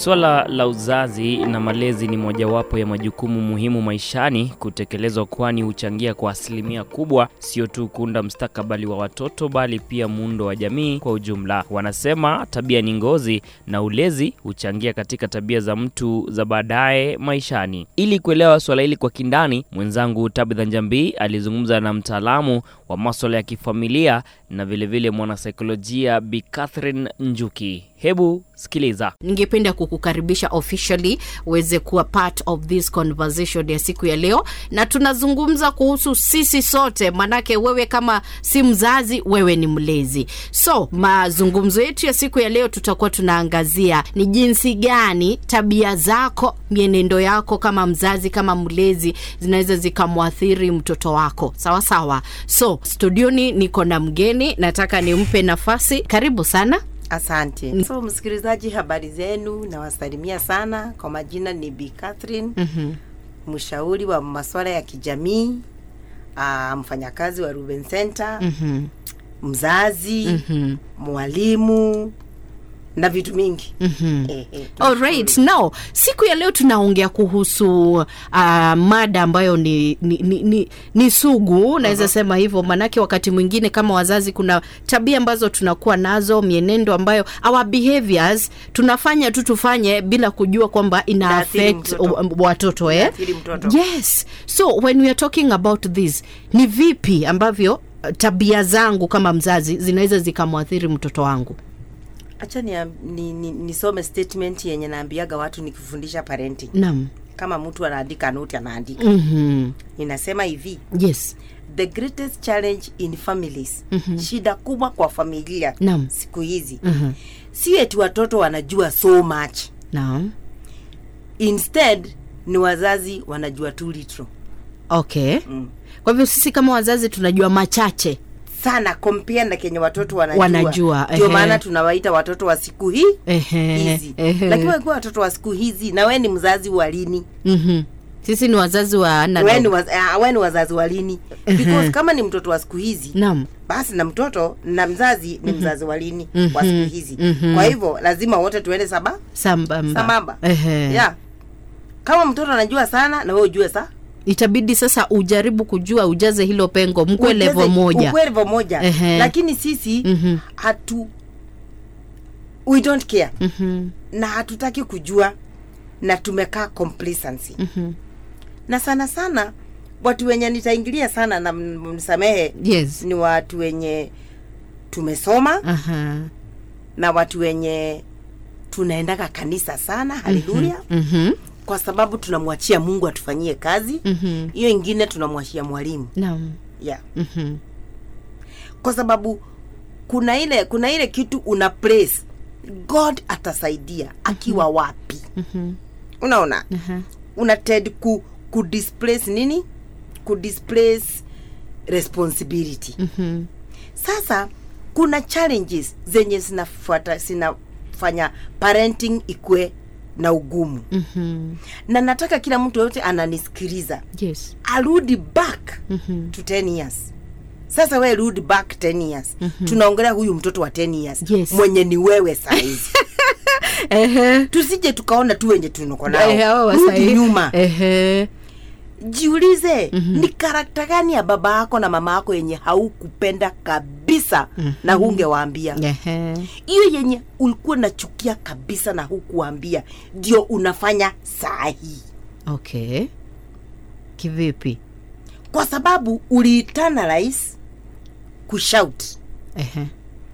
Swala la uzazi na malezi ni mojawapo ya majukumu muhimu maishani kutekelezwa, kwani huchangia kwa asilimia kubwa sio tu kuunda mustakabali wa watoto bali pia muundo wa jamii kwa ujumla. Wanasema tabia ni ngozi na ulezi huchangia katika tabia za mtu za baadaye maishani. Ili kuelewa swala hili kwa kindani, mwenzangu Tabitha Njambi alizungumza na mtaalamu wa maswala ya kifamilia na vilevile mwanasaikolojia Bi Catherine Njuki. Hebu sikiliza. ningependa kukukaribisha officially uweze kuwa part of this conversation ya siku ya leo na tunazungumza kuhusu sisi sote manake wewe kama si mzazi wewe ni mlezi so mazungumzo yetu ya siku ya leo tutakuwa tunaangazia ni jinsi gani tabia zako mienendo yako kama mzazi kama mlezi zinaweza zikamwathiri mtoto wako sawa sawa so studioni niko na mgeni nataka nimpe nafasi karibu sana Asante. So msikilizaji, habari zenu, nawasalimia sana. Kwa majina ni Bi Catherine, mm-hmm. mshauri wa masuala ya kijamii, uh, mfanyakazi wa Ruben Center, mm-hmm. mzazi, Mm-hmm. mwalimu na vitu mingi. Mm-hmm. Eh, eh, Alright, now siku ya leo tunaongea kuhusu uh, mada ambayo ni, ni, ni, ni, ni sugu naweza uh-huh. sema hivyo, manake wakati mwingine kama wazazi kuna tabia ambazo tunakuwa nazo, mienendo ambayo our behaviors tunafanya tu tufanye bila kujua kwamba ina Inaathiri affect mtoto. uh, watoto eh? Inaathiri mtoto. Yes, so when we are talking about this, ni vipi ambavyo uh, tabia zangu kama mzazi zinaweza zikamwathiri mtoto wangu? Acha ni, ni, ni, nisome statement yenye naambiaga watu nikifundisha parenting. Naam. Kama mtu anaandika noti anaandika. Mhm. Inasema hivi, Yes. the greatest challenge in families mm-hmm. shida kubwa kwa familia Naam. siku hizi Mhm. si eti watoto wanajua so much Naam. instead ni wazazi wanajua too little Okay. mm. Kwa hivyo sisi kama wazazi tunajua machache. sana compare na kenye watoto wanajua, Wanajua, ndio ehe. maana tunawaita watoto wa siku hii Ehe. hizi ehe. lakini wakiwa watoto wa siku hizi na we ni mzazi wa lini Mhm. Sisi ni wazazi wa we ni, analog. waz, uh, we ni wazazi wa lini because kama ni mtoto wa siku hizi Naam. basi na mtoto na mzazi ni mzazi wa lini Mhm. wa siku hizi Mhm. kwa hivyo lazima wote tuende saba Sambamba. sambamba Ehe. yeah. kama mtoto anajua sana na we ujue sa Itabidi sasa ujaribu kujua ujaze hilo pengo mkwe Ucheze- level moja. ukwe level moja Ehe. lakini sisi Mhm. hatu we don't care Mhm. na hatutaki kujua na tumekaa complacency Mhm. na sana sana watu wenye nitaingilia sana na m- msamehe Yes. ni watu wenye tumesoma Aha. na watu wenye tunaendaga kanisa sana haleluya Mhm. kwa sababu tunamwachia mungu atufanyie kazi Mhm. hiyo ingine tunamwachia mwalimu Naam. yeah. Mhm. kwa sababu kuna ile kuna ile kitu una praise god atasaidia akiwa wapi Mhm. unaona Aha. una ted ku, ku displace nini ku displace responsibility Mhm. sasa kuna challenges zenye zinafuata zinafanya parenting ikwe na ugumu Mhm. na nataka kila mtu yote ananisikiliza Yes. arudi back Mhm. to 10 years sasa we rudi back 10 years tunaongelea huyu mtoto wa 10 years Yes. mwenye ni wewe saizi Ehe. tusije tukaona tu wenye tunako Ehe, hao nao wa rudi sahi. nyuma Ehe. jiulize mm-hmm. ni karakta gani ya baba yako na mama yako yenye haukupenda kabisa mm-hmm. na hungewaambia Ehe. hiyo yenye ulikuwa nachukia kabisa na hukuambia ndio unafanya saa hii Okay. Kivipi? kwa sababu uliitana rais kushout Ehe.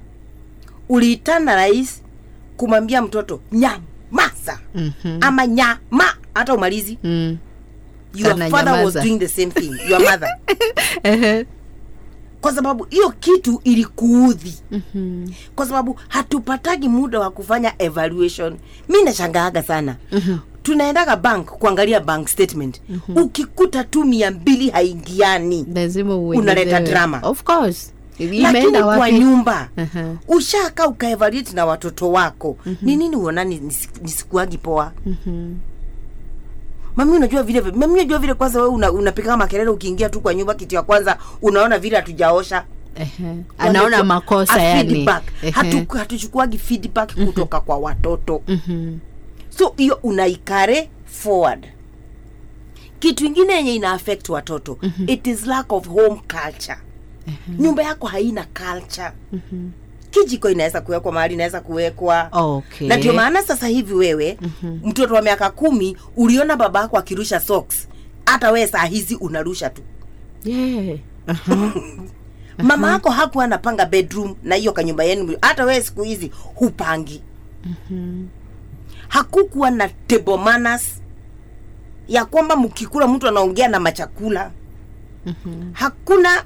uliitana rais kumwambia mtoto nyamaza Mhm. ama nyama hata umalizi Mm. your Sana father was nyamaza. doing the same thing your mother Ehe. kwa sababu hiyo kitu ilikuudhi Mhm. kwa sababu hatupatagi muda wa kufanya evaluation mi nashangaaga sana mm-hmm. tunaendaga bank kuangalia bank statement mm-hmm. ukikuta tu mia mbili haingiani lazima Unaleta uelezewe. drama. of course lakini imeenda kwa wapi nyumba Aha. ushaka ukaevaluate na watoto wako mm-hmm. ni nini uonani nisi- nisikuagi poa Mhm. mami unajua vile mami unajua vile kwanza wewe una, unapiga makelele ukiingia tu kwa nyumba kitu ya kwanza unaona vile hatujaosha Ehe. anaona Wamechua- makosa a yani feedback. Ehe. Hatu- hatuchukuagi feedback kutoka kwa watoto Mhm. so hiyo unaikare forward kitu ingine yenye ina affect watoto mm-hmm. it is lack of home culture mm-hmm. nyumba yako haina culture mm-hmm. kijiko inaweza kuwekwa mahali inaweza kuwekwa Okay. na ndio maana sasa hivi wewe mm-hmm. mtoto wa miaka kumi uliona baba yako akirusha socks hata wewe saa hizi unarusha tu yeah. Aha. mama yako hakuwa anapanga bedroom na hiyo kanyumba yenu hata wewe siku hizi hupangi hakukuwa na table manners ya kwamba mkikula mtu anaongea na machakula hakuna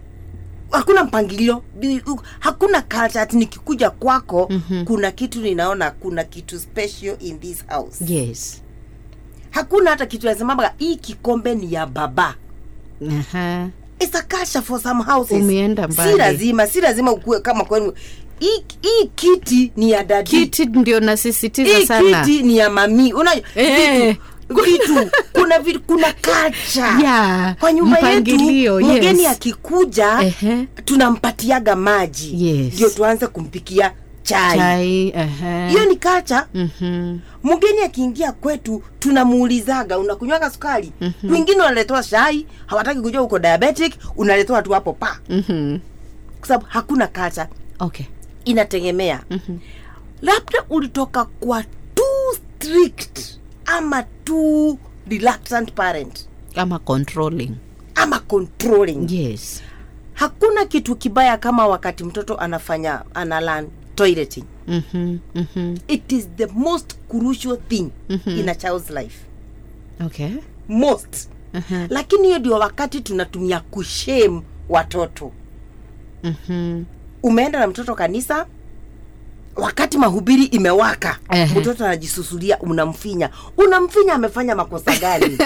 hakuna mpangilio Di- u- hakuna culture ati nikikuja kwako kuna kitu ninaona kuna kitu special in this house yes hakuna hata kitu nasemamba hii kikombe ni ya baba Aha. It's a culture for some houses. Umeenda mbali. si lazima si lazima ukue kama kwenu hii hii kiti ni ya dadi kiti ndio nasisitiza hii sana kiti ni ya mami unajua Eh. vitu, vitu kuna vitu, kuna culture Yeah, kwa nyumba yetu mpangilio, yes. mgeni akikuja Ehe. tunampatiaga maji Yes. ndio tuanze kumpikia chai chai aha. hiyo ni culture Mhm. mgeni akiingia kwetu tunamuulizaga unakunywaga sukari mm-hmm. wengine wanaletewa shai hawataki kujua uko diabetic unaletewa tu hapo pa Mhm. kwa sababu hakuna culture okay inategemea mm-hmm. labda ulitoka kwa too strict ama too reluctant parent ama controlling ama controlling yes hakuna kitu kibaya kama wakati mtoto anafanya analan toileting Mhm. Mhm. it is the most crucial thing mm-hmm. in a child's life okay most Aha. lakini hiyo ndio wakati tunatumia kushame watoto Mhm. umeenda na mtoto kanisa wakati mahubiri imewaka Ehe. mtoto anajisusulia unamfinya unamfinya amefanya makosa gani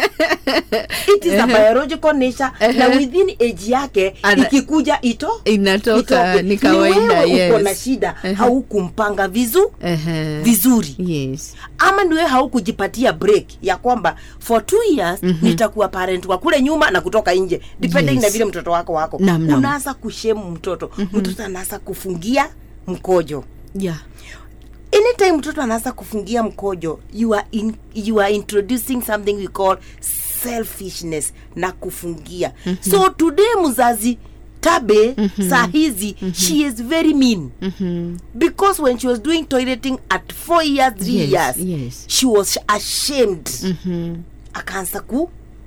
it is a biological nature na Ehe. within age yake Ana- ikikuja ito inatoka itoke. ni kawaida wewe uko na yes shida Ehe. haukumpanga vizu Ehe. vizuri yes ama niwe haukujipatia break ya kwamba for two years mm-hmm. nitakuwa parent wa kule nyuma na kutoka nje depending Yes. na vile mtoto wako wako Naam, naam. unaanza kushemu mtoto mm-hmm. mtoto anaanza kufungia mkojo yeah anytime mtoto anaanza kufungia mkojo you are, in, you are introducing something we call selfishness na kufungia mm-hmm. so today mzazi tabe mm-hmm. saa hizi mm-hmm. she is very mean Mhm. because when she was doing toileting at four years three Yes, years yes. she was ashamed Mhm. akaanza ku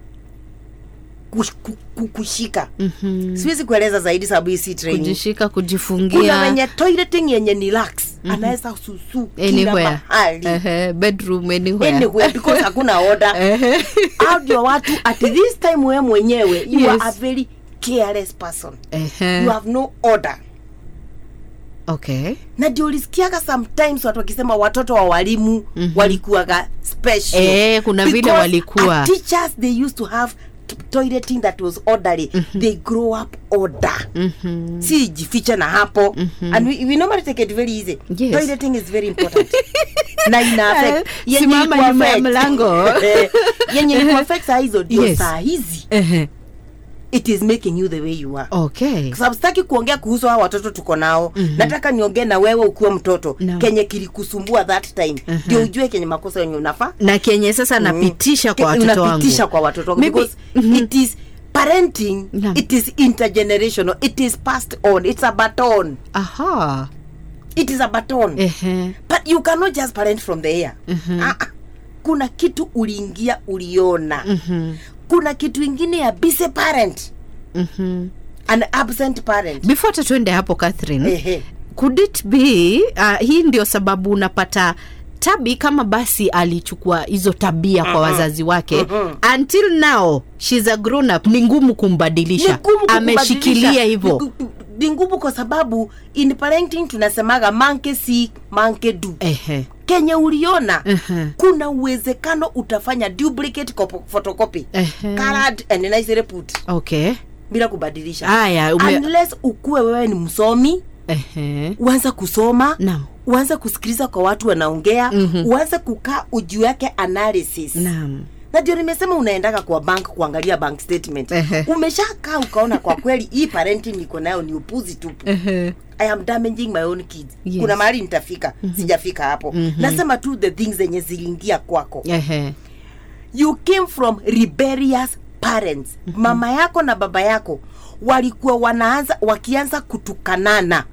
kush- ku- ku- kushika Mhm. siwezi kueleza zaidi sababu hii si training kujishika kuna kujifungia wenye toileting yenye ni lax anaweza susu kila anywhere mahali Ehe, bedroom anywhere anywhere because hakuna order Ehe. au ndio watu at this time wewe mwenyewe you Yes. are a very careless person Ehe. you have no order okay na ndio ulisikiaga sometimes watu wakisema watoto wa walimu mm-hmm. walikuwaga special Eh, kuna vile Because walikuwa. at teachers they used to have t- toileting that was orderly mm-hmm. they grow up order Mhm. si jifiche na hapo mm-hmm. and we, we normally take it very easy Yes. toileting is very important na ina affect Eh, yenye simama ikuwa nyuma ya affect- mlango. Eh, yenye ikuwa affect saa hizo ndio Yes. saa hizi Ehe. it is making you the way you are okay kwa sababu sitaki kuongea kuhusu hao watoto tuko nao mm-hmm. nataka niongee na wewe ukiwa mtoto Naam. kenye kilikusumbua that time ndio ujue kenye makosa yenye unafaa na kenye sasa napitisha kwa Ke- watoto wangu unapitisha kwa watoto wangu Maybe- because it is parenting Naam. it is intergenerational it is passed on it's a baton aha it is a baton Ehe. but you cannot just parent from the air ah, ah. kuna kitu uliingia uliona Mhm. kuna kitu ingine ya busy parent Mhm. an absent parent before hata tuende hapo catherine Ehe. could it be uh, hii ndio sababu unapata tabi kama basi alichukua hizo tabia kwa wazazi wake until now shes a grown up ni ngumu Ni kumbadilisha ngumu kukubadilisha. ameshikilia hivyo Ni gu- ni ngumu kwa sababu in parenting tunasemaga manke si manke du ehe kenye uliona Mhm. kuna uwezekano utafanya duplicate kopo- photocopy Ehe. colored and nice reput okay bila kubadilisha haya ume... unless ukuwe wewe ni msomi ehe uanze kusoma naam uanze kusikiliza kwa watu wanaongea Mhm. uanze kukaa ujuake analysis naam na ndio nimesema unaendaga kwa bank kuangalia bank statement Ehe. umeshakaa ukaona kwa kweli hii parenting niko nayo ni upuzi tupu i am damaging my own kids Yes. kuna mahali nitafika sijafika hapo nasema tu the things zenye ziliingia kwako Ehe. you came from rebellious parents mama yako na baba yako walikuwa wanaanza wakianza kutukanana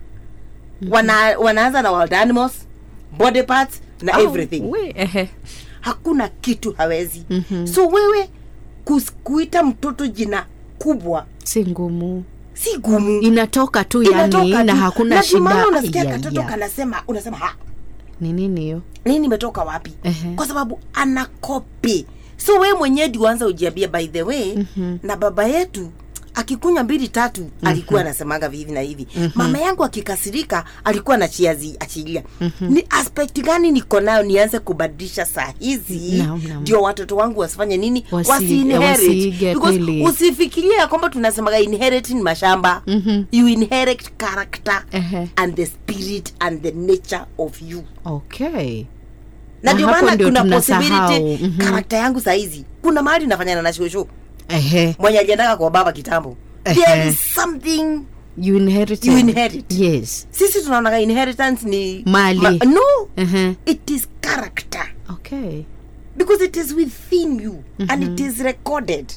Wana, wanaanza na wild animals body parts na Oh, everything we, ehe. hakuna kitu hawezi so wewe kus, kuita mtoto jina kubwa si ngumu si gumu inatoka tu Inatoka yani na tu. hakuna Na ndio maana shida unasikia Ai, ai, katoto ai. kanasema unasema ha ni nini hiyo nini imetoka wapi Ehe. kwa sababu anakopi so we mwenyewe diwanza ujiambia by the way na baba yetu akikunywa mbili tatu alikuwa anasemaga hivi na hivi mama yangu akikasirika alikuwa anachiazi achilia ni aspect gani niko nayo nianze kubadilisha saa hizi Naam, naam. ndio watoto wangu wasifanye nini Wasi- wasi-inherit. wasiige Because kweli. usifikirie ya kwamba tunasemaga inherit ni mashamba you inherit character Ehe. and the spirit and the nature of you okay na Na ndio hapo maana ndio kuna tunasahau. possibility Mhm. karakta yangu saizi kuna mahali nafanyana na shosho ehe mwenye aliendaka kwa baba kitambo Ehe. there is something you inherit You inherit. yes sisi tunaonaga inheritance ni Mali. no ehe it is character okay because it is within you and it is recorded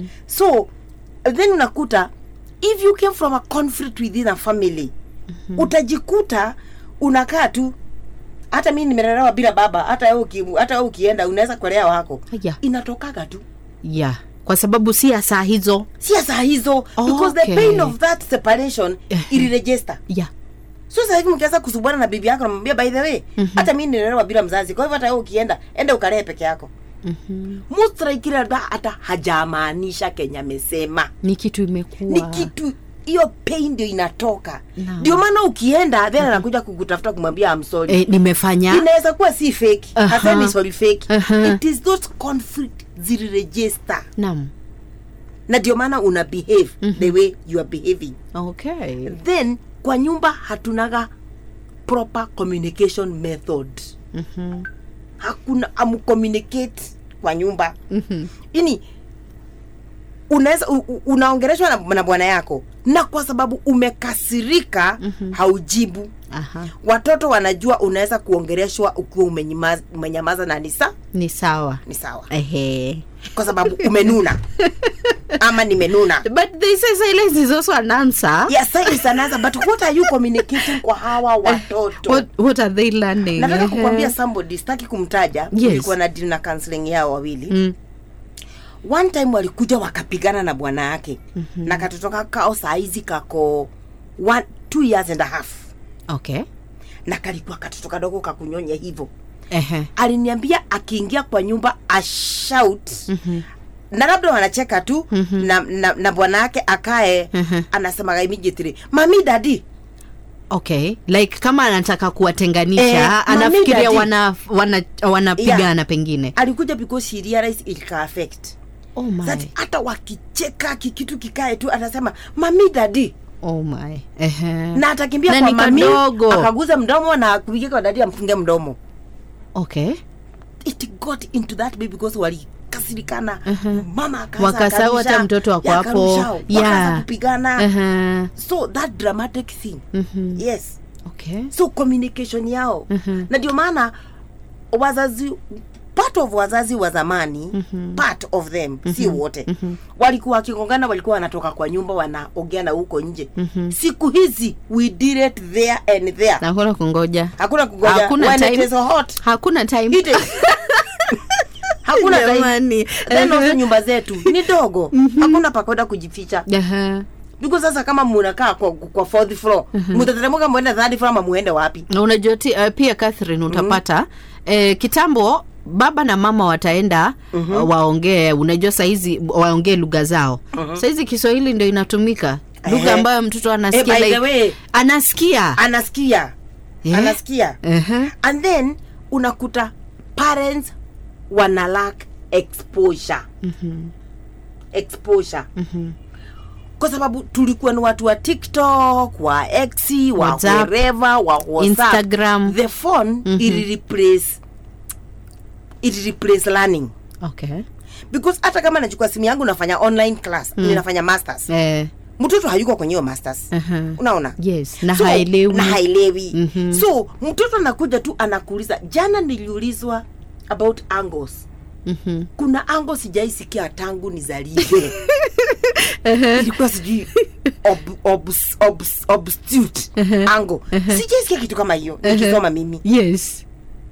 so then unakuta if you came from a conflict within a family utajikuta unakaa tu hata mi nimelelewa bila baba hata wewe uki, hata wewe ukienda unaweza kuelea wako Aya. inatokaga tu yeah kwa sababu si ya saa hizo sia saa hizo because the Okay. pain of that separation iliregister yeah so sasa hivi mkianza kusubuana na bibi yako namwambia by the way hata mi nilelewa bila mzazi kwa hivyo hata wewe ukienda enda ukalee peke yako most likely labda hata hajamaanisha kenya amesema ni kitu imekuwa ni kitu hiyo pain ndio inatoka Naam. ndio maana ukienda then anakuja kukutafuta kumwambia amsori eh, nimefanya inaweza kuwa si fake Aha. hasemi sorry fake Aha. it is those conflict ziliregister nam na ndio maana una behave the way you are behaving okay then kwa nyumba hatunaga proper communication method Mhm. hakuna amcommunicate kwa nyumba Mhm. ini unaweza u- u- unaongeleshwa na, na bwana yako na kwa sababu umekasirika haujibu aha watoto wanajua unaweza kuongeleshwa ukiwa umenyamaza, umenyamaza na ni sa ni sawa ni sawa ehe kwa sababu umenuna ama nimenuna but they say silence is also an answer yes silence anaanza but what are you communicating kwa hawa watoto what, what are they learning nataka Ehe. kukwambia somebody sitaki kumtaja Yes. tulikuwa na deal na counseling yao wawili Mm. one time walikuja wakapigana na bwana yake mm-hmm. na katoto kakao saizi kako one, two years and a half okay na kalikuwa katoto kadogo kakunyonya hivyo ehe aliniambia akiingia kwa nyumba ashout mm-hmm. na labda wanacheka tu mm-hmm. na, na, na bwana yake akae Mhm. anasemaga immediately mami dadi okay like kama anataka kuwatenganisha Eh, mami anafikiria daddy. wana wana wanapigana Yeah. pengine alikuja because she realized it can affect oh my that hata wakicheka kikitu kikae tu anasema mami dadi oh my ehe na atakimbia Na kwa ni mami kadogo. akaguza mdomo na kupigia kwa dadi amfunge mdomo okay it got into that baby because walikasirikana mama akaanza Wakasahau hata akarusha, mtoto wako ya hapo. akarusha, wakaanza Yeah. kupigana ehe so that dramatic thing Mhm. yes okay so communication yao Mhm. na ndio maana wazazi part of wazazi wa zamani part of them si wote walikuwa wakigongana walikuwa wanatoka kwa nyumba wanaogeana huko nje siku hizi we did it there and there na hakuna kungoja hakuna kugoja Hakuna when time. it is hot hakuna time it is hakuna time Jamani. then also Ehe. nyumba zetu ni dogo hakuna pakwenda kujificha Ehe. because sasa kama munakaa kwa, kwa fourth floor mutateremuka mwende third floor ama muende wapi na unajua ti- uh, pia Catherine utapata eh, kitambo baba na mama wataenda uh, waongee unajua saizi waongee lugha zao saizi kiswahili ndio inatumika lugha Ehe. ambayo mtoto anasikia Eh, by the like, way, anasikia anasikia Eh? anasikia Ehe. and then unakuta parents wana lack exposure exposure kwa sababu tulikuwa ni watu wa tiktok wa x wa WhatsApp, wherever wa WhatsApp. Instagram. the phone ili replace ili replace learning okay because hata kama nachukua simu yangu nafanya online class mm. ninafanya masters eh, mtoto hayuko kwenye hiyo masters Aha. unaona yes na So, haelewi na haelewi Mhm. so mtoto anakuja tu anakuuliza jana niliulizwa about angles Mhm. kuna ango sijaisikia tangu nizaliwe ilikuwa sijui ob, obs, obs, obstute ango sijaisikia kitu kama hiyo nikisoma mimi yes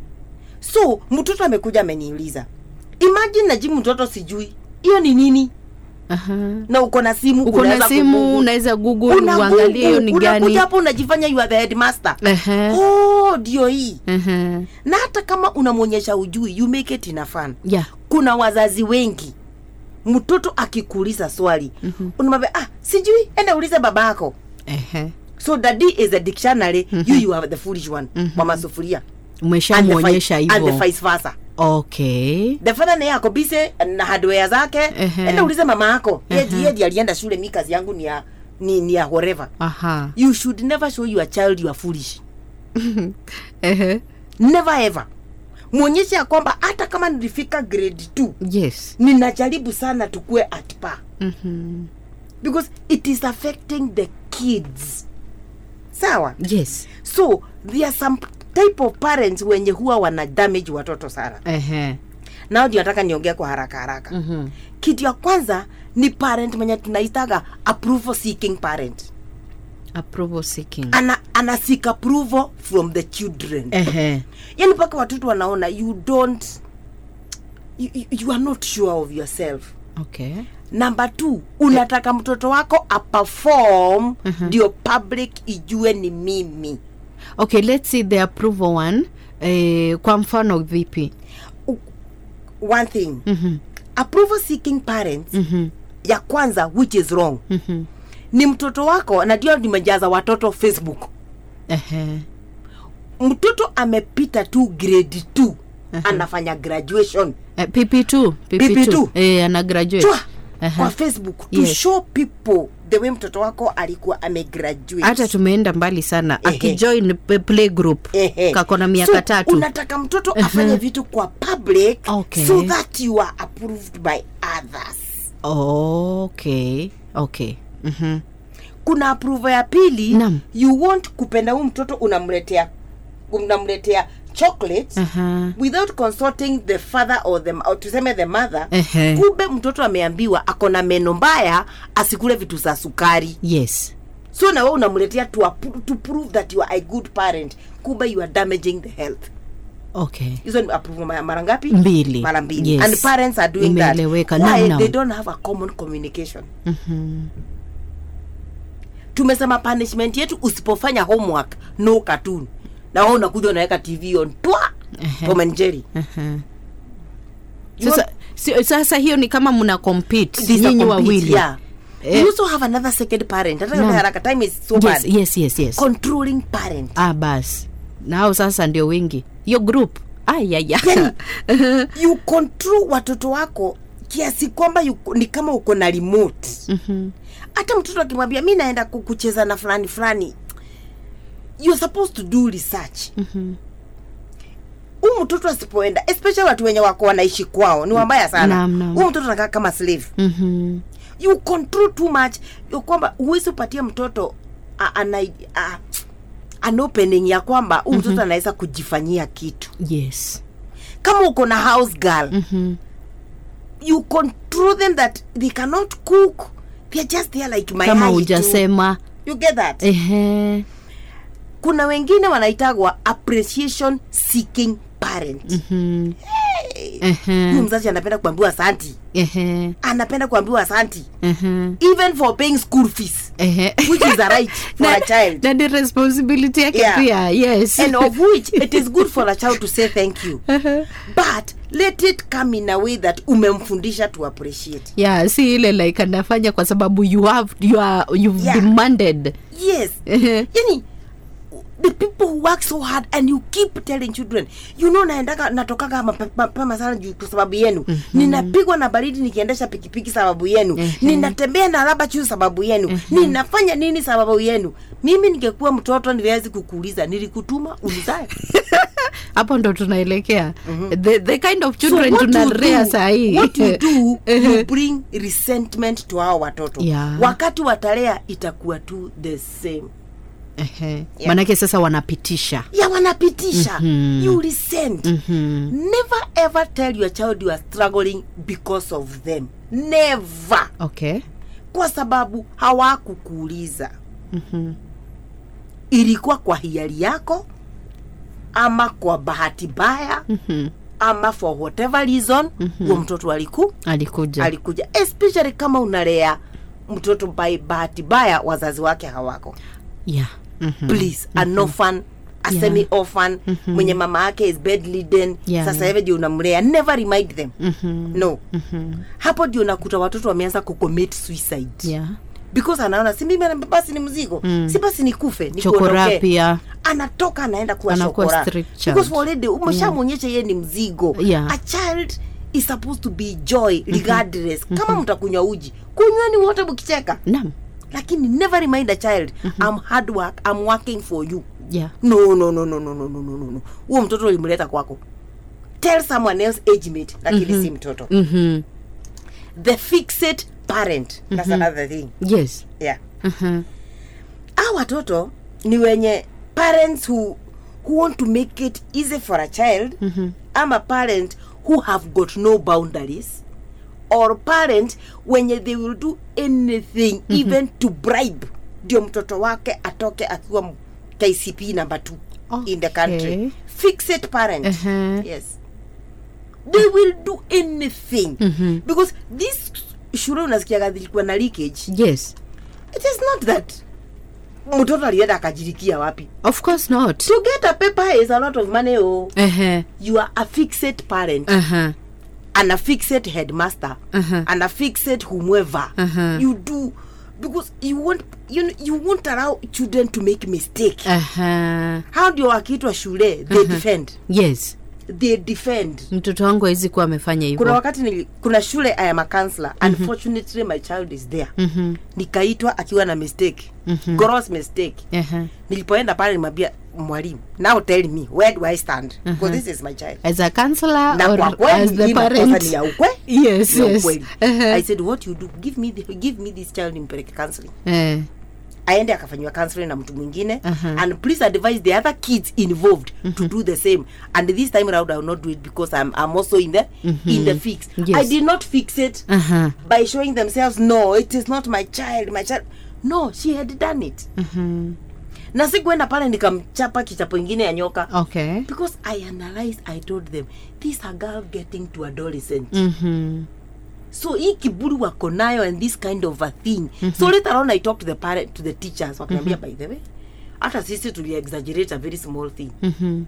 so mtoto amekuja ameniuliza imagine najibu mtoto sijui hiyo ni nini Aha. na uko na simu uko na unaweza simu kugugu- unaweza google Una uangalie hiyo ni Google, gani unakuja hapo unajifanya you are the headmaster Ehe. oh ndio hii Ehe. na hata kama unamwonyesha ujui you make it ina fun yeah kuna wazazi wengi mtoto akikuuliza swali mm-hmm. unamwambia ah sijui enda ulize babako Ehe. so daddy is a dictionary mm-hmm. you you are the foolish one mm-hmm. mama sufuria And the umeshamwonyesha vice- and the hivyo vice versa okay the father naye ako bise na hardware zake Ehe. enda ulize mama yako yedi yedi alienda shule mi kazi yangu ni ya ni, ni ya whatever aha you should never show your child you are foolish Ehe. never ever mwonyeshe ya kwamba hata kama nilifika grade 2 yes ninajaribu sana tukue at par Mhm. because it is affecting the kids sawa yes so there are some type of parents wenye huwa wana damage watoto sana Ehe. nao ndio nataka niongea kwa haraka haraka Mhm. kitu ya kwanza ni parent mwenye tunaitaga approval seeking parent approval seeking ana, ana seek approval from the children Ehe. yani mpaka watoto wanaona you don't you, you, you are not sure of yourself okay number two unataka mtoto wako aperform ndio public ijue ni mimi okay let's see the approval one eh, kwa mfano vipi one thing Mhm. approval seeking parents Mhm. ya kwanza which is wrong Mhm. ni mtoto wako na ndio nimejaza watoto facebook Ehe. mtoto amepita tu grade 2 anafanya graduation Eh, pp2 pp2 PP2. eh, ana graduate chwa Aha. kwa facebook to Yes. show people the way mtoto wako alikuwa amegraduate hata tumeenda mbali sana Ehe. akijoin p- play group Ehe. kako na miaka so, tatu unataka mtoto afanye vitu kwa public Okay. so that you are approved by others okay okay Mhm. kuna approval ya pili Naam. you want kupenda huu mtoto unamletea unamletea chocolate Aha. without consulting the father or the, or tuseme the mother Ehe. kumbe mtoto ameambiwa ako na meno mbaya asikule vitu za sukari yes so na wewe unamletea to, appro- to prove that you are a good parent kumbe you are damaging the health okay hizo ni approval ma- mara ngapi Mbili. mara mbili Yes. and parents are doing that Imeeleweka. why Naam, naam. they don't have a common communication Mhm. tumesema punishment yetu usipofanya homework no cartoon na wewe unakuja unaweka tv on twa Ehe. Tom and Jerry Aha. You sasa, si, sasa hiyo ni kama mna compete These are nyinyi complete, wawili yeah. Eh. you also have another second parent hata kama Naam. haraka time is so yes, bad yes yes yes controlling parent ah basi nao sasa ndio wengi hiyo group ayaya Yani, you control watoto wako kiasi kwamba yuko- ni kama uko na remote hata mtoto akimwambia mi naenda ku- kucheza na fulani fulani you're supposed to do research huu mtoto asipoenda especially watu wenye wako wanaishi kwao ni wabaya sana Naam, naam. huu mtoto anakaa kama slave Mhm. you control too much ya kwamba huwezi upatia mtoto a- ana a- an opening ya kwamba huu mtoto anaweza kujifanyia kitu yes kama uko na house girl Mhm. you control them that they cannot cook they're just there like mayai kama tu. hujasema you get that ehe kuna wengine wanaitagwa appreciation seeking parent Mhm. huyu ehe mzazi anapenda kuambiwa asanti ehe anapenda kuambiwa asanti ehe even for paying school fees ehe which is a right for Na- a child na ni responsibility yake Yeah. pia yes and of which it is good for a child to say thank you but let it come in a way that umemfundisha to appreciate yeah si ile like anafanya kwa sababu you have you are you've Yeah. demanded yes Ehe. yani the the people who work so hard and you keep telling children you know naendaga natokaga mape- mapema sana juu kwa sababu yenu mm-hmm. ninapigwa na baridi nikiendesha pikipiki sababu yenu mm-hmm. ninatembea na raba juu sababu yenu mm-hmm. ninafanya nini sababu yenu mimi ningekuwa mtoto niwezi kukuuliza nilikutuma ulizae hapo ndo tunaelekea the, the kind of children what you tunalea do- sahii what you do you bring resentment to hao watoto Yeah. wakati watalea itakuwa tu the same Ehe. manake sasa wanapitisha ya wanapitisha mm-hmm. you resent mm-hmm. never ever tell your child you are struggling because of them never okay kwa sababu hawakukuuliza mm-hmm. ilikuwa kwa hiari yako ama kwa bahati mbaya mm-hmm. ama for whatever reason mm-hmm. huo mtoto aliku alikuja alikuja especially kama unalea mtoto by bahati mbaya wazazi wake hawako yeah. mm-hmm. please an orphan a Yeah. semi orphan mwenye mama yake is bedridden Yeah. sasa hivi ndio unamlea never remind them Mhm. no hapo ndio unakuta watoto wameanza kucommit suicide yeah. because anaona si mimi basi ni mzigo si basi nikufe chokora nikuondokee pia anatoka anaenda kuwa Anakuwa shokora street child. because already umeshamwonyesha yeye ni mzigo Yeah. a child is supposed to be joy regardless kama mtakunywa uji kunyweni wote mkicheka nam lakini never remind a child I'm hard work I'm working for you yeah. no no no no no no no no no no huo mtoto ulimleta kwako tell someone else age mate lakini si mtoto mm-hmm. the fixed parent that's another thing yes yeah uh-huh. a watoto ni wenye parents who, who want to make it easy for a child ama parent who have got no boundaries or parent wenye they will do anything even to bribe ndio mtoto wake atoke akiwa m- kcp number two in the country Okay. fixed parent Uh-huh. yes they will do anything because this shule unasikiaga zilikuwa na leakage yes it is not that mtoto alienda akajirikia wapi of course not to get a paper is a lot of money oh uh-huh. you are a fixed parent Uh-huh. and a fixed headmaster Uh-huh. and a fixed whomever Uh-huh. you do because you want you, you won't allow children to make mistake Uh-huh. how ndio wakiitwa shule they defend yes they defend mtoto wangu awezi kuwa amefanya kuna hivyo wakati nili, kuna shule I am a counselor unfortunately my child is there Mhm. nikaitwa akiwa na mistake gross mistake uh-huh. nilipoenda pale nimwambia mwalimu now tell me where do i stand because this is my child as a counselor na kwa or as kweli the hii makosa parent ni ya ukwe yes ni ya yes ukweli. uh-huh. i said what you do give me the, give me this child nimpeleke counseling Eh. aende akafanyiwa counseling na mtu mwingine Uh-huh. and please advise the other kids involved to do the same and this time around i will not do it because i'm, I'm also in the in the fix Yes. i did not fix it Uh-huh. by showing themselves no it is not my child my child no she had done it Mhm. na sikuenda pale nikamchapa kichapo ingine ya nyoka okay because i analyzed i told them this a girl getting to adolescent Mhm. so hii kiburi wako nayo and this kind of a thing so later on i talked to the parent to the teachers wakaniambia by the way hata sisi tuli exaggerate a very small thing Mhm.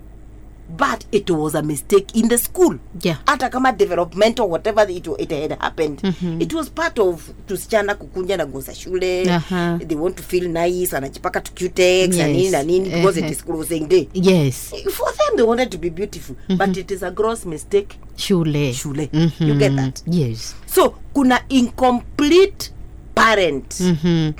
but it was a mistake in the school yeah hata kama development or whatever it, it had happened it was part of tusichana kukunja na nguo za shule Aha. they want to feel nice wanajipaka tu cutex na Yes. nini na nini because Ehe. it is closing day yes for them they wanted to be beautiful but it is a gross mistake shule shule Mhm. you get that yes so kuna incomplete parent Mhm.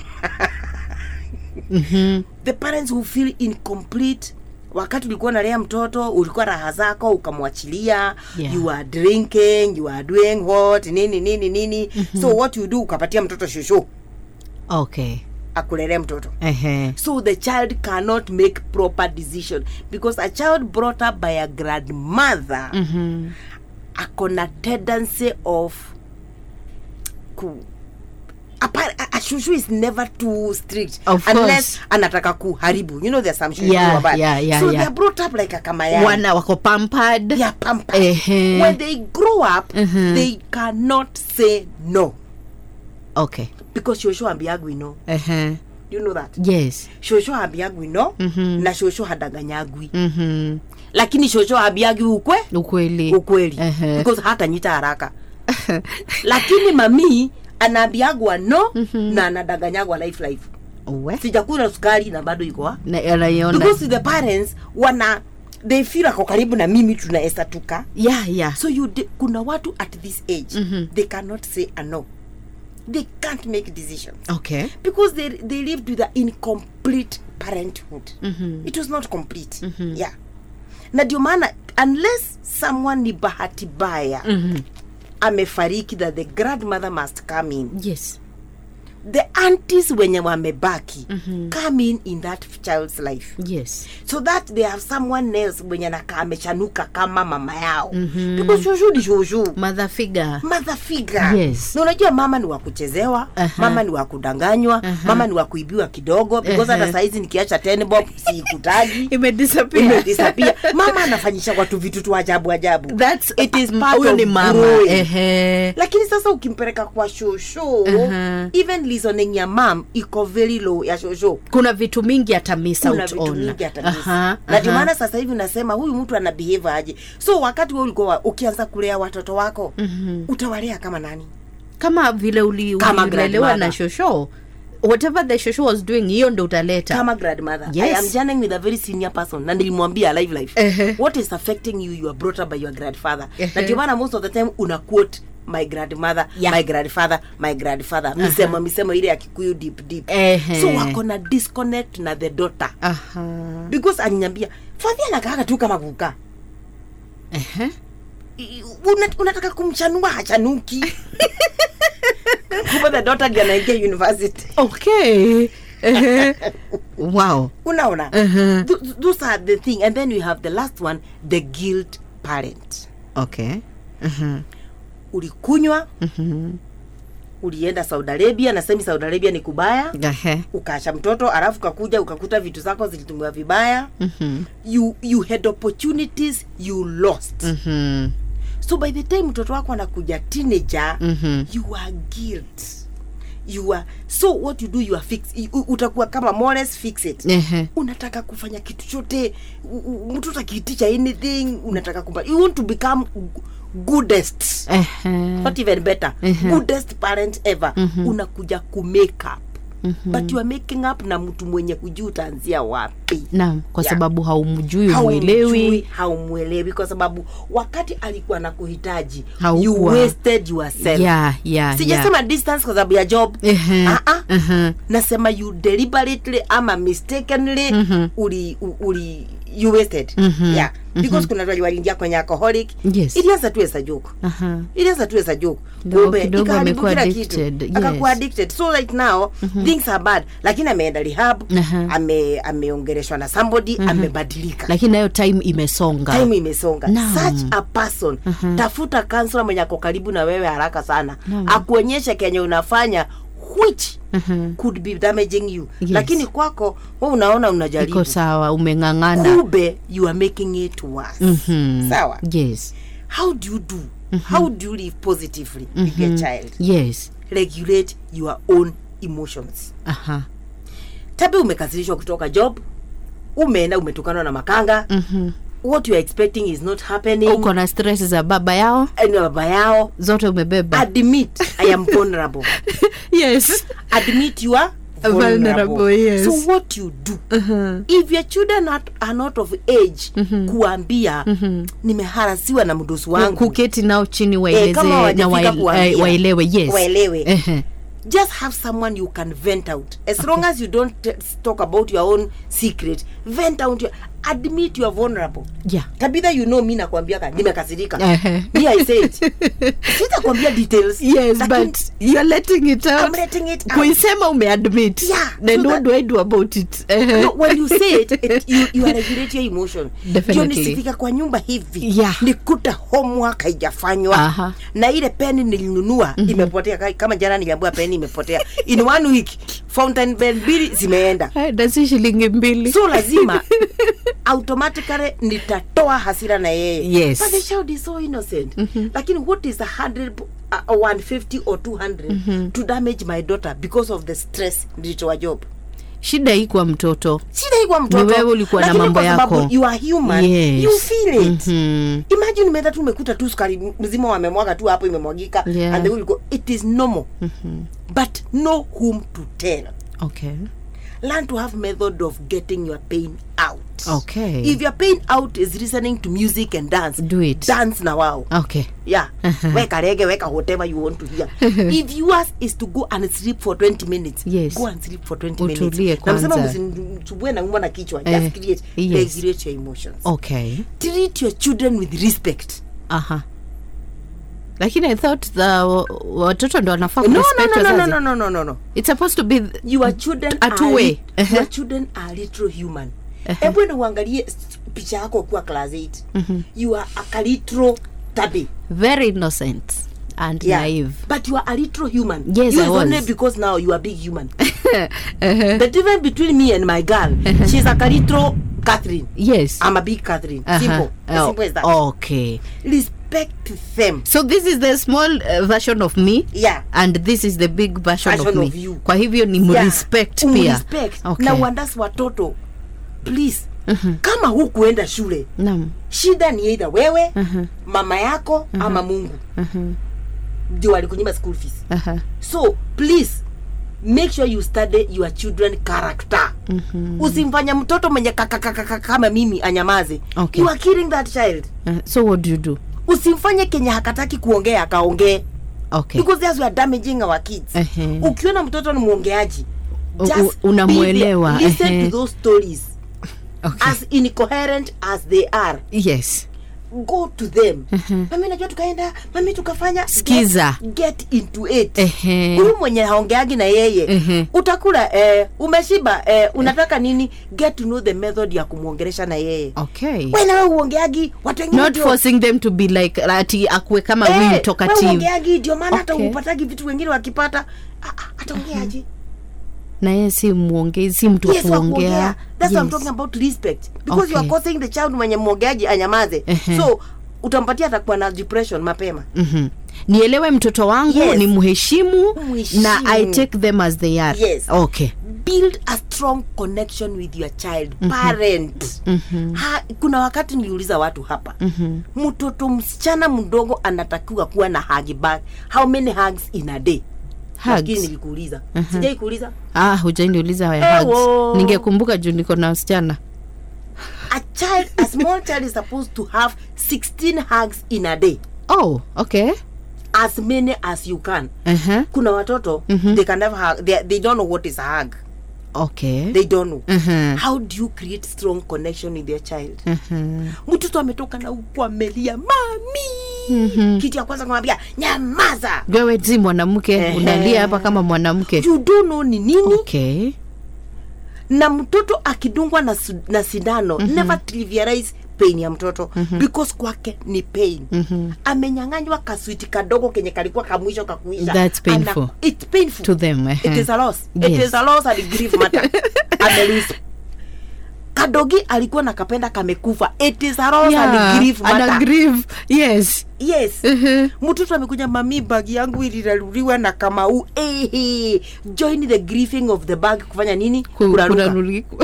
Mhm. the parents who feel incomplete wakati ulikuwa nalea mtoto ulikuwa raha zako ukamwachilia Yeah. you are drinking you are doing what nini nini nini so what you do ukapatia mtoto shushu okay akulelea mtoto Ehe. so the child cannot make proper decision because a child brought up by a grandmother Mhm. akona tendency of ku apa- a, a shushu is never too strict Of unless course. anataka kuharibu you know there's some shushu Yeah, who are bad. yeah, yeah, so yeah. they're brought up like a kamayai wana wako pampered they are pampered Ehe. when they grow up Mhm. they cannot say no okay because shosho ambiagwi no Ehe. you know that yes shosho ambiagwi no Mhm. na shosho hadanganyagwi Mhm. lakini shosho ambiagwi ukwe ukweli ukweli Ehe. because hata nyita haraka lakini mami anaambiagwa no na anadanganyagwa life life Uwe. sijakula sukari na bado iko Na- anaiona because the parents wana they feel ako karibu na mimi tunaweza tuka yeah, yeah. so you de, kuna watu at this age Mhm. they cannot say a no they can't make decisions okay because they, they lived with an incomplete parenthood Mhm. it was not complete yeah na ndio maana unless someone ni bahati baya Mhm. amefariki that the grandmother must come in yes the aunties wenye wamebaki Mhm. come in in that child's life yes so that they have someone else mwenye nakaa amechanuka kama mama yao Mhm. because shushu ni shushu mother figure mother figure Yes. na unajua mama ni wa kuchezewa Aha. mama ni wa kudanganywa Aha. mama ni wa kuibiwa kidogo because Aha. hata saizi nikiacha ten bob siikutaji imedisappear imedisappear mama anafanyisha watu vitu tu ajabu ajabu that's It is mm, part huyo of ni mama growing. ehe lakini sasa ukimpeleka kwa shosho Aha. even listening ya mam iko very low ya shosho kuna vitu mingi hata miss kuna out vitu on mingi hata miss. Aha, na ndio aha. maana sasa hivi unasema huyu mtu ana behave aje so wakati wewe ulikuwa wa- ukianza kulea watoto wako Mhm. utawalea kama nani kama vile uli- Kama ulilelewa grandmother. na shosho whatever the shosho was doing hiyo ndo utaleta kama grandmother Yes. i am journeying with a very senior person na nilimwambia live life Ehe. what is affecting you you are brought up by your grandfather Ehe. na ndio maana most of the time una quote my grandmother Yeah. my grandfather my grandfather misemo misemo ile ya kikuyu deep deep Ehe. so wako na disconnect na the daughter Aha. because aliniambia fadhi anakaaga tu kama kukaa Ehe. I- una, unataka kumchanua hachanuki kumbe the daughter ndiye anaingia university okay Ehe. wow unaona Ehe. Th- those are the thing and then you have the last one the guilt parent okay Mhm. ulikunywa Mhm. ulienda saudi arabia na semi saudi arabia ni kubaya Ehe. ukaacha mtoto alafu ukakuja ukakuta vitu zako zilitumiwa vibaya Mhm. you, you had opportunities you lost Mhm. so by the time mtoto wako anakuja teenager Mhm. you are guilt you are so what you do you are fix u- utakuwa kama Morris fix it Ehe. unataka kufanya kitu chote u- u- mtu akiitisha anything unataka kumpa you want to become g- goodest Ehe. not even better Mhm. goodest parent ever Mhm. unakuja ku make up Mhm. but you are making up na mtu mwenye hujui utaanzia wapi naam kwa Yeah. sababu haumjui Haumjui, umwelewi haumwelewi kwa sababu wakati alikuwa na kuhitaji Haukuwa. you wasted yourself yeah, yeah, sijasema distance kwa sababu ya job Ehe. Ah, ah. Ehe. nasema you deliberately ama mistakenly Mhm. uli, u- uli you wasted Mhm. yeah because kuna watu waliingia kwenye alcoholic Yes. ilianza tu as a joke Aha. ilianza tu as a joke Ndio, kumbe kidogo ikaharibu amekuwa kila addicted, kitu yes. akakuwa addicted so right now things are bad lakini ameenda rehab Aha. ame ameongeleshwa na somebody amebadilika lakini nayo time imesonga time imesonga Naam. such a person Mhm. tafuta kansela mwenye ako karibu na wewe haraka sana Naam. akuonyeshe kenye unafanya which Mhm. could be damaging you Yes. lakini kwako we unaona unajaribu iko sawa umeng'ang'ana kumbe you are making it worse Mhm. sawa yes how do you do how do you live positively with your child yes regulate your own emotions aha tabi umekasirishwa kutoka job umeenda umetukanwa na makanga Mhm. what you are expecting is not happening uko na stress za baba yao and baba yao zote umebeba admit i am vulnerable yes admit you are Vulnerable, vulnerable, yes. so what you do Mhm. if your children are, are not of age kuambia nimeharasiwa na mdosi wangu kuketi nao chini Eh, waeleze kama na hawajafika wael- kuambia. eh, waelewe yes Waelewe. Ehe. just have someone you can vent out as long as you don't t- talk about your own secret vent out your, admit you are vulnerable yeah tabitha you know mi nakwambiaka nimekasirika Ehe. mi i said sitakwambia details yes lakini but you're letting it out I'm letting it out. kuisema umeadmit Yeah, then so what that- do i do about it Ehe. no, when you say it, it you, you are regulate your emotion Definitely. Ndio nisifika kwa nyumba hivi Yeah. nikuta homework haijafanywa Aha. na ile peni nilinunua imepotea Ka- kama jana niliambiwa peni imepotea in one week fountain pen mbili zimeenda Eh, dasi shilingi mbili so lazima automatically nitatoa hasira na yeye Yes. but the child is so innocent lakini what is a hundred uh, 150 or 200 to damage my daughter because of the stress nilitoa job shida hii kwa mtoto shida hii kwa mtoto Ni wewe ulikuwa na Lakini mambo kwa sababu yako. you are human Yes. you feel it Mhm. imagine umeenda tu umekuta tu sukari mzima wamemwaga tu hapo imemwagika Yeah. and the will go it is normal but know whom to tell okay learn to have method of getting your pain out Okay. if your pain out is listening to music and dance Do it. dance na wao okay yeah weka rege weka whatever you want to hear if yours is to go and sleep for 20 minutes Yes. go and sleep for 20 Utulie minutes na msema kwanza. msisumbue na umwa na kichwa Eh, just create yes. regulate your emotions okay treat your children with respect aha lakini i thought the wa- watoto ndo wanafaa no no kurespect no no no wazazi. no no no no no it's supposed to be th- your children A are two way. li- Uh-huh. your children are little human hebu enda uangalie s- picha yako ukiwa class 8 you are a kalitro tabi very innocent and yeah. naive but you are a little human Yes, you I is only was. because now you are big human the difference between me and my girl she's a kalitro catherine yes i'm a big catherine Aha. simple as Oh, simple as that okay respect them so this is the small uh, version of me yeah and this is the big version, Version of of me you. kwa hivyo ni mrespect yeah. pia Umrespect. okay. na uandasi watoto please kama hukuenda shule Naam. shida ni either wewe mama yako ama mungu ndio walikunyima school fees Aha. so please make sure you study your children character usimfanya mtoto mwenye kakakakaka kama mimi anyamaze Okay. you are killing that child Uh, so what do you do usimfanye kenye hakataki kuongea akaongee okay because that's we are damaging our kids Ehe. ukiona mtoto ni mwongeaji U- just u- unamuelewa, be there. listen ehe. to those stories okay as incoherent as they are yes go to them mami najua tukaenda mami tukafanya Skiza. get, get into it Ehe. huyu mwenye haongeagi na yeye Ehe. utakula eh, umeshiba eh, unataka nini get to know the method ya kumwongelesha na yeye okay we nawe uongeagi watu wengine not ndio- forcing them to be like ati akue kama Eh, huyu we talkative uongeagi ndio maana hata Okay. upatagi vitu wengine wakipata ah, ah, ataongeaje na yeye si muongezi si mtu wa yes wa kuongea kuongea that's what I'm Yes. talking about respect because you are Okay. causing the child mwenye mwongeaji anyamaze Ehe. so utampatia atakuwa na depression mapema Mhm. nielewe mtoto wangu Yes. ni mheshimu Mheshimu. na i take them as they are Yes. okay build a strong connection with your child parent ha, kuna wakati niliuliza watu hapa mtoto msichana mdogo anatakiwa kuwa na hug bag how many hugs in a day lakini hugs nilikuuliza sijai kuuliza ah hujaniuliza ya Ewo. hugs ningekumbuka juu niko na wasichana a child a small child is supposed to have 16 hugs in a day oh okay as many as you can uh-huh. kuna watoto they can never hug they, they don't know what is a hug okay they don't know Mhm. how do you create strong connection with your child Mhm. mtoto ametoka na huku amelia mami kitu ya kwanza kumwambia nyamaza wewe si mwanamke Ehe. unalia hapa kama mwanamke you don't know ni nini okay na mtoto akidungwa na, su- na sindano never trivialize pain ya mtoto because kwake ni pain amenyang'anywa kaswiti kadogo kenye kalikuwa kamwisho kakuisha That's painful. Ana, it's painful to them it ehe. is a loss it Yes. is a loss and grief matter amelose kadogi alikuwa na kapenda kamekufa it is a loss Yeah, and grief ana matter grieve yes yes Mhm. mtoto amekuja mami bagi yangu iliraruliwa na kamau hey, join the grieving of the bag kufanya nini Ku- kuraruka kuraruliku.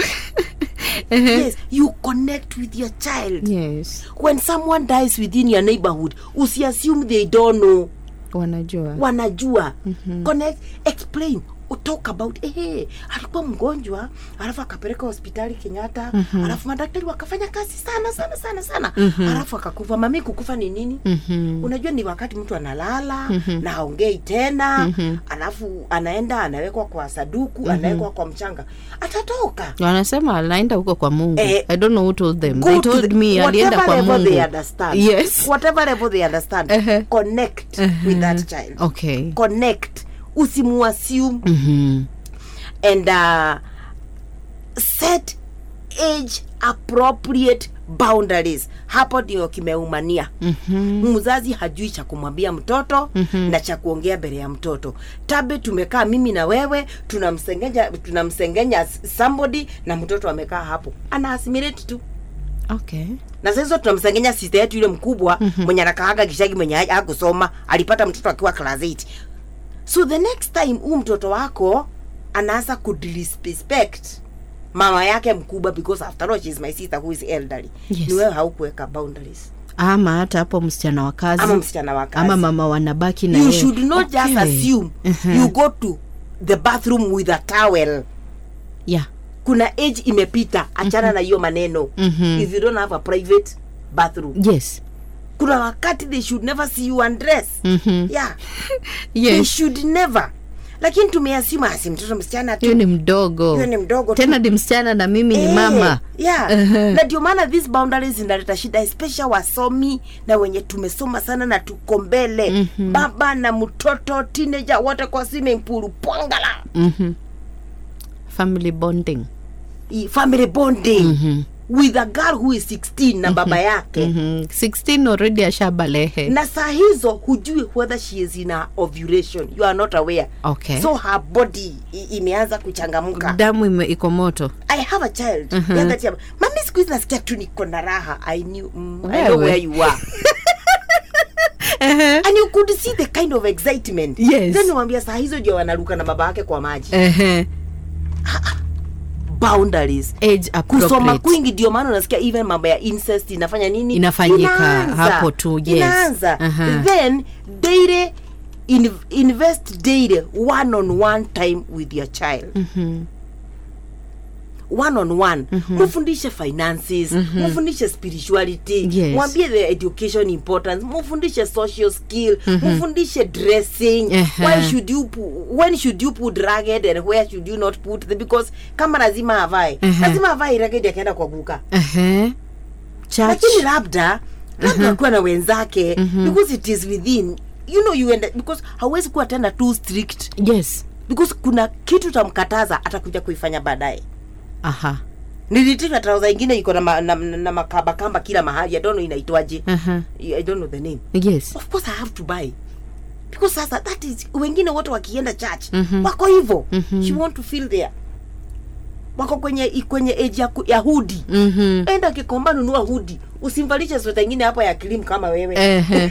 yes you connect with your child yes when someone dies within your neighborhood usiassume they don't know wanajua wanajua connect explain talk about eh, alikuwa mgonjwa alafu akapeleka hospitali kenyatta alafu madaktari wakafanya kazi sana sana sana sana alafu akakufa mami kukufa ni nini Mhm. unajua ni wakati mtu analala na haongei tena alafu anaenda anawekwa kwa saduku anawekwa kwa mchanga atatoka wanasema anaenda huko kwa mungu Eh, i don't know who told them Go they to told the- me alienda whatever kwa level mungu they understand yes whatever level they understand Uh-huh. connect with that child okay connect usimuassume Mhm. and uh, set age appropriate boundaries hapo ndio kimeumania Mhm. mzazi hajui cha kumwambia mtoto na cha kuongea mbele ya mtoto tabe tumekaa mimi na wewe tunamsengenya tunamsengenya somebody na mtoto amekaa hapo ana assimilate tu okay na sasa hizo tunamsengenya sister yetu yule mkubwa mwenye anakaaga kishagi mwenye ha- hakusoma alipata mtoto akiwa class 8 so the next time huu mtoto wako anaanza kudisrespect mama yake mkubwa because after all she is my sister who is elderly Yes. ni wewe haukuweka boundaries ama hata hapo msichana wa kazi ama msichana wa kazi ama mama wanabaki na you yeye. should not just Okay. assume Mhm. you go to the bathroom with a towel yeah kuna age imepita achana na hiyo maneno Mhm. if you don't have a private bathroom yes kuna wakati they should never see you undress Mhm. yeah they yes should never lakini tumeasima asi mtoto msichana tu hiyo ni mdogo Huyo ni mdogo tu. tena ni msichana na mimi ni Eh, mama yeah. Uh-huh. na ndio maana these boundaries zinaleta shida especially wasomi na wenye tumesoma sana na tuko mbele Mhm. baba na mtoto teenager wote kwa swimming pool pwangala Mhm. family bonding I- family bonding Mhm. with a girl who is 16 na baba yake Mhm. 16 already ashabalehe na saa hizo hujui whether she is in a ovulation you are not aware okay so her body i- imeanza kuchangamka damu ime- iko moto i have a child Mhm. the other time, mami siku hizi nasikia tu niko na raha i knew mm, i Wewe. know where you are and you could see the kind of excitement Yes. then niwambia saa hizo ndio wanaruka na baba yake kwa maji Ehe. boundaries age kusoma appropriate kwingi ndio maana unasikia even mambo ya incest inafanya nini Inafanyika Inaanza. hapo tu, yes. inaanza Aha. then daily in, invest daily one on one time with your child Mhm. one on one mufundishe finances mufundishe spirituality Yes. mwambie the education importance mufundishe social skill mufundishe dressing Ehe. why should you pu- when should you put ragged and where should you not put the, because kama lazima avae Ehe. lazima avae ragged akienda kwa guka Ehe. Church. lakini labda labda akuwa na wenzake because it is within you know you end, because hauwezi kuwa tena too strict yes because kuna kitu tamkataza atakuja kuifanya baadaye aha nilitika trauza ingine iko na, ma, na, na makambakamba kila mahali i don't know inaitwaje Aha. i don't know the name yes of course i have to buy because sasa that is wengine wote wakienda church Mhm. wako hivyo Mhm. she want to feel there wako kwenye kwenye age ya, ku- ya hudi Mhm. enda kikomba nunua hudi usimvalishe sweta ingine hapa ya kilimu kama wewe Ehe.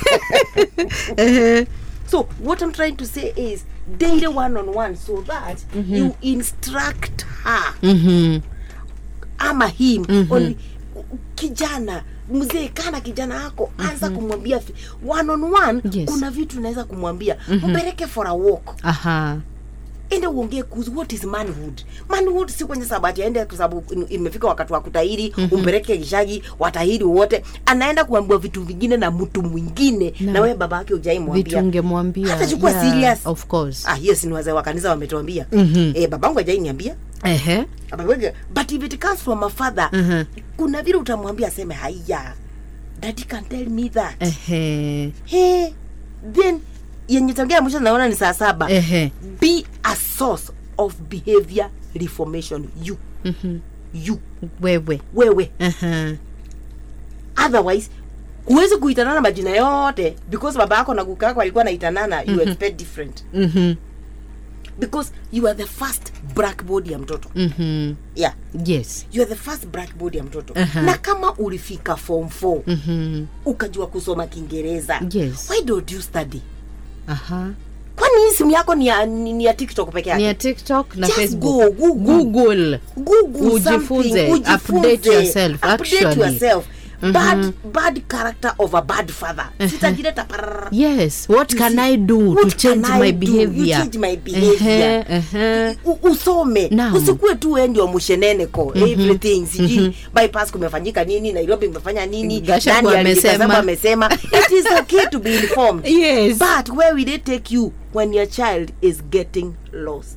Ehe. so what i'm trying to say is daily one on one so that you instruct her Mhm. ama him Mhm. on kijana mzee kana kijana yako anza kumwambia fi- one on one Yes. kuna vitu unaweza kumwambia mpeleke for a walk aha ende uongee kuhusu what is manhood manhood si kwenye sabati aende kwa sababu in- imefika wakati wa kutahiri umpeleke kishagi watahiri wote anaenda kuambiwa vitu vingine na mtu mwingine Na- na, wewe baba yake vitu ujaimwambia ungemwambia Hata chukua serious. of course ah yes ni wazee wa kanisa wametuambia Mhm. eh babangu hajainiambia Ehe. Abawege, but if it comes from a father Mhm. kuna vile utamwambia aseme haiya daddy can tell me that Ehe. hey, then yenye tangea mwisho naona ni saa saba Ehe. be a source of behavior reformation you Mhm. you wewe wewe Aha. otherwise huwezi kuitanana majina yote because baba yako na kuka yako alikuwa naitanana you expect different Mhm. because you are the first blackboard ya mtoto Mhm. yeah yes you are the first blackboard ya mtoto Aha. na kama ulifika form 4 Mhm. ukajua kusoma kiingereza Yes. why don't you study aha kwani hii simu yako ni ya, ni, ni ya tiktok peke ni yake ya tiktok na Just facebook go, Google. google Google Ujifunze, something, update yourself, update actually. yourself. bad, bad character of a bad father sitajileta pararara. yes what You can see, i do what to change can I my do? You behavior change my behavior. Ehe, ehe. U- usome Naam. usikuwe tu wewe ndio msheneneko everything sijui bypass kumefanyika nini nairobi imefanya nini Gachagua nani ali- amesema. Gachagua amesema it is okay to be informed yes but where will it take you when your child is getting lost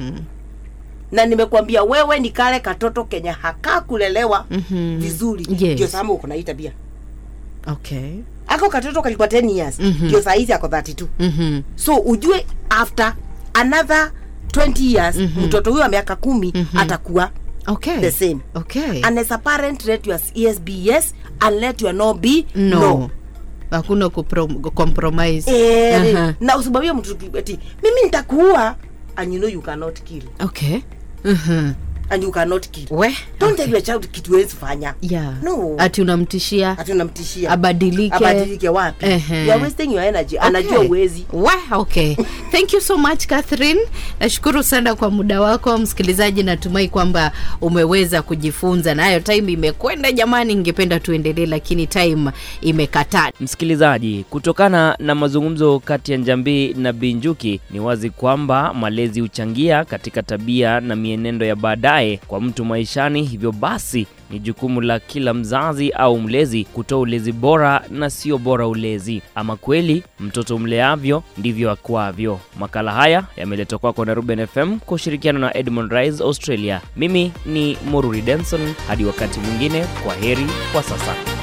na nimekuambia wewe ni kale katoto kenya hakaa kulelewa Mhm. vizuri Yes. ndio sababu uko na hii tabia okay ako katoto kalikuwa 10 years Mhm. ndio saa hizi ako 32 Mhm. so ujue after another 20 years mtoto huyo wa miaka kumi atakuwa okay the same okay and as a parent let your yes be yes and let your no be no no, hakuna kuprom- compromise Eh, Aha. na usimwambie mtu ati mimi nitakuua and you know you cannot kill okay Mhm. and you cannot kill we don't tell your child kitu wezi fanya yeah. No. ati unamtishia ati unamtishia abadilike abadilike wapi Ehe. you are wasting your energy anajua Okay. uwezi Wa, okay thank you so much catherine nashukuru sana kwa muda wako msikilizaji natumai kwamba umeweza kujifunza nayo time imekwenda jamani ingependa tuendelee lakini time imekataa Msikilizaji, kutokana na mazungumzo kati ya Njambi na Binjuki, ni wazi kwamba malezi huchangia katika tabia na mienendo ya baadaye kwa mtu maishani. Hivyo basi ni jukumu la kila mzazi au mlezi kutoa ulezi bora na sio bora ulezi. Ama kweli, mtoto mleavyo ndivyo akuavyo. Makala haya yameletwa kwako na Ruben FM kwa ushirikiano na Edmond Rise Australia. Mimi ni Moruri Denson, hadi wakati mwingine, kwa heri kwa sasa.